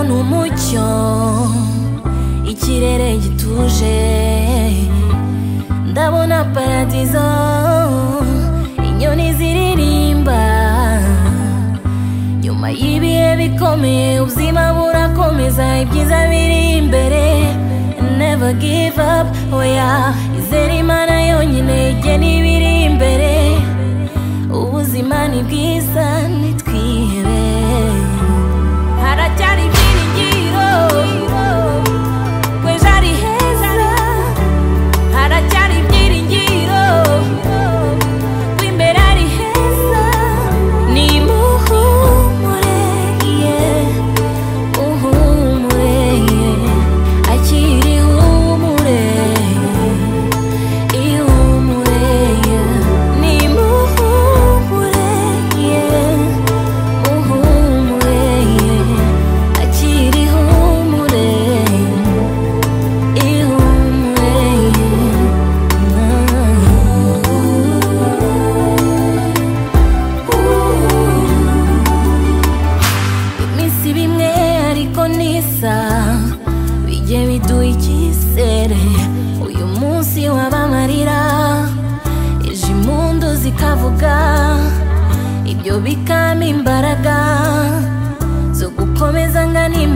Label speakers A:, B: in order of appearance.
A: ni umucyo ikirere gituje ndabona paradizo inyoni ziririmba nyuma y'ibihe bikomeye ubuzima burakomeza ibyiza biri imbere never give up oya izere imana yonyine ijye n'ibiri imbere ubuzima ni bwiza nitwihebe haracyari ibyiringiro kwejo ari heza haracyari ibyiringiro ko imbere ari heza nimuhumure ye uhumure ye akiri humure ihumure ye nimuhumure ye uhumure ye akiri humure ihumure ye iminsi bimwe ariko nisa bijye biduha icyizere uyu munsi wabamarira ejo impundu zikavuga ibyo bikampa imbaraga zo gukomeza ngana